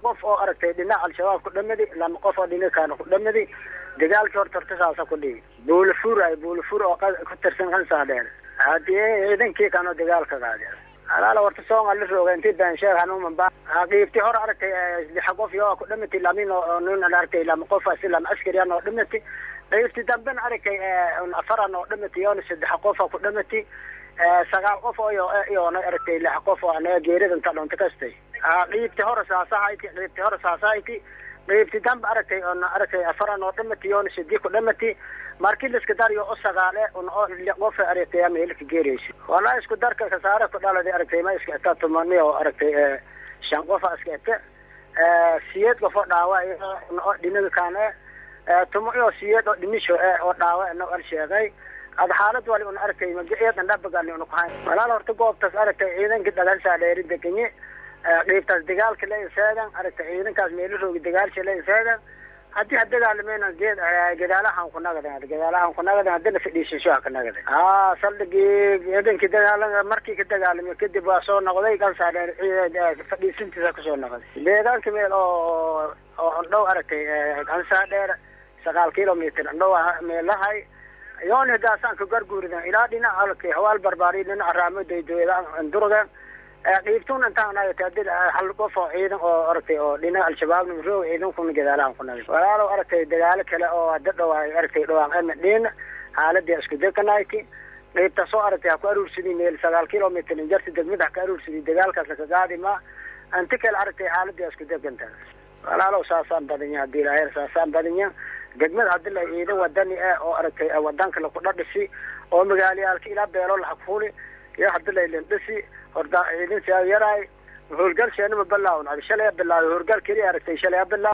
qof oo aragtay dhinac al-shabaab ku dhamadi lama qof oo dhinakaana ku dhamadi dagaalkii horta horta saasa ku dhigi buulafuur ay buulafuur oo ku tirsan kansaadheer hadii ciidankii kanoo dagaalka qaadeen alaala horta soonga la rooga intii baansheeg hanuumanba qiibti hor aragtay lixa qof yoo ku dhamati lamin oo nin aragtay lama qof asi lama askariyan oo dhamati qiibti dambena aragtay afaran oo dhamati yoona saddex qof oo ku dhamati sagaal qof oo iyoona aragtay lix qof oo anaga geerida inta dhunta kastay qiibti hore saasahayti qiibti hore saasahayti qiibti dambe aragtay oona aragtay afaran oo dhamati yoona sadii ku dhamati markii la iska dariyo o sagaale un oo qof aragtay ama hilka geeraysa walaa isku darka kasaare ku dhalada aragtay ma iska eta tumani oo aragtay shan qofa iska ete siyeed qof oo dhaawa oo dhinaga kaane tumo iyo siyeed oo dhimisho oo dhaawa na al sheegay ad xaalad wali un aragtay magaceedan dhabagali un kuhayn walaal horta goobtaas aragtay ciidankii dhagansaa dheeri degenye qiibtaas dagaalka la insaadan aragtay ciidankaas meelo roogi dagaalsha la insaadan haddii ha dagaalameyna geed gadaalahan ku nagaden gadaalahan ku nagaden haddina fadhiisasho ha ka nagaden a saldhigii ciidankii dagaala markii ka dagaalamay kadib waa soo noqday kansaadheer fadhiisintiisa kasoo noqday deegaanka meel oo oo andhow aragtay kansaadheer sagaal kilomitr andhow meelahay yoon hadaasaan ka garguuridan ilaa dhinac alkay hawaal barbaari dhinaca raamodaydoeda durgan qiibtun intaan nagata hal qof oo ciidan oo aragtay oo dhinaca al-shabaab nimroog ciidankuna gadaalahan ku nagay walaalow aragtay dagaalo kale oo hadda dhawaay aragtay dhawaan ama dhiin xaaladii isku dekanayti qiibta soo aragtay ha ku aruursadii meel sagaal kilomitr injarta degmada ha ka aruursadii dagaalkaas laka gaadi ma inta kale aragtay xaaladii isku dekanta walaalow saasaan badanya hadii ilaahayr saasaan badanya degmada hadii la ciidan wadani ah oo aragtay wadanka laku dhadhisi oo magaalayaalka ilaa beelo lahakfuli iyo hadii laylindhisi horda ciidan saa yaraay howlgal sheenima bilaawna shalay bilaaway howlgal keliya aragtay shalay bilaaw